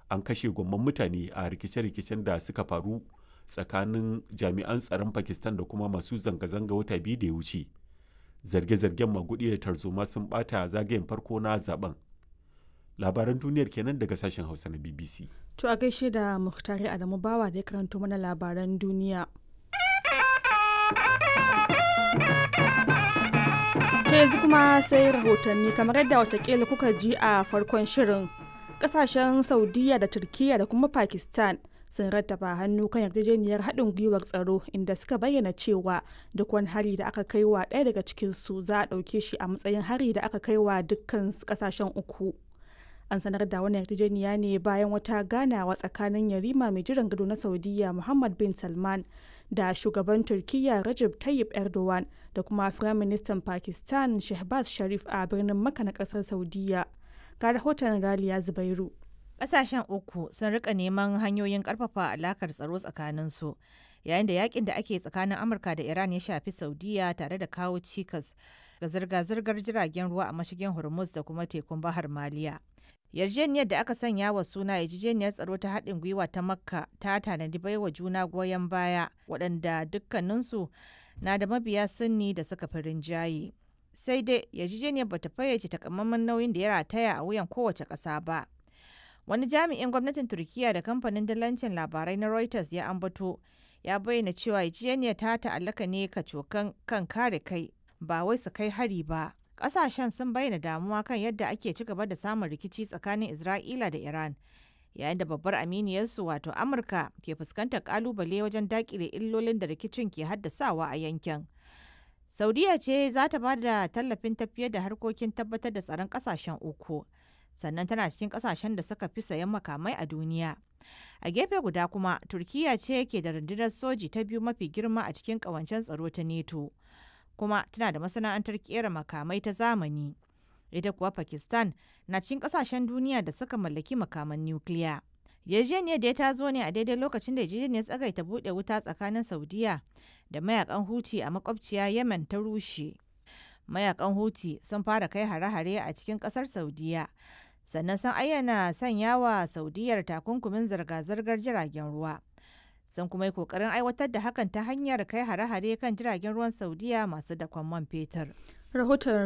an kashe gwamman mutane a rikice-rikicen da suka faru tsakanin jami'an tsaron pakistan da kuma masu zanga-zanga wata biyu da ya wuce zarge-zargen magudi da tarzoma sun bata zagayen farko na zaben labaran duniyar kenan daga sashen hausa na bbc To a gaishe da Muhtari Adamu Bawa da ya karanto mana labaran duniya. Ta yanzu kuma sai rahotanni kamar yadda watakila kuka ji a farkon shirin. Kasashen Saudiya da Turkiyya da kuma Pakistan sun rattaba hannu kan yarjejeniyar haɗin gwiwar tsaro inda suka bayyana cewa duk wani hari da aka kai wa ɗaya daga cikinsu za a ɗauke shi a matsayin hari da aka kai wa dukkan kasashen uku. an sanar da wannan yarjejeniya ne bayan wata ganawa tsakanin yarima mai jiran gado na saudiya muhammad bin salman da shugaban turkiyya rajab tayyip erdogan da kuma firaministan pakistan shehbaz sharif a birnin maka na kasar saudiya ga rahoton raliya zubairu Ƙasashen uku sun rika neman hanyoyin ƙarfafa alakar tsaro tsakaninsu yayin da yakin da ake tsakanin Amurka da Iran ya shafi Saudiya tare da kawo cikas ga zirga-zirgar jiragen ruwa a mashigin Hormuz da kuma tekun Bahar Maliya. Yarjejeniyar da aka sanya wa suna yarjejeniyar tsaro ta haɗin gwiwa ta Makka ta tanadi baiwa juna goyon baya waɗanda dukkaninsu na da mabiya sunni da suka fi rinjaye. Sai dai yarjejeniyar bata fayyace takamaiman nauyin da ya rataya a wuyan kowace ƙasa ba. Wani jami'in gwamnatin Turkiyya da kamfanin dalancin labarai na Reuters ya ambato ya bayyana cewa yarjejeniyar ta ta'allaka ne kacokan kan kare kai ba wai su kai hari ba. Ƙasashen sun bayyana damuwa kan yadda ake ci gaba da samun rikici tsakanin Isra'ila da Iran, yayin da babbar aminiyarsu wato Amurka ke fuskantar ƙalubale wajen daƙile illolin da rikicin ke haddasawa a yankin. Saudiya ce za ta ba da tallafin tafiyar da harkokin tabbatar da tsaron ƙasashen uku. sannan tana cikin kasashen da suka fi sayan makamai a duniya. A gefe guda kuma, Turkiyya ce ke da rundunar soji ta biyu mafi girma a cikin kawancen tsaro ta NATO, kuma tana da masana'antar kera makamai ta zamani. Ita kuwa Pakistan na cikin kasashen duniya da suka mallaki makaman nukiliya. Yarjejeniyar da ta zo ne a daidai lokacin da yarjejeniyar tsagaita buɗe wuta tsakanin Saudiya da mayakan Huti a makwabciya Yemen ta rushe. Mayakan Huti sun fara kai hare-hare a cikin ƙasar Saudiya sannan sun ayyana sanya wa saudiyar takunkumin zirga-zirgar jiragen ruwa sun kuma yi kokarin aiwatar da hakan ta hanyar kai hare-hare kan jiragen ruwan saudiya masu dakon man fetur rahoton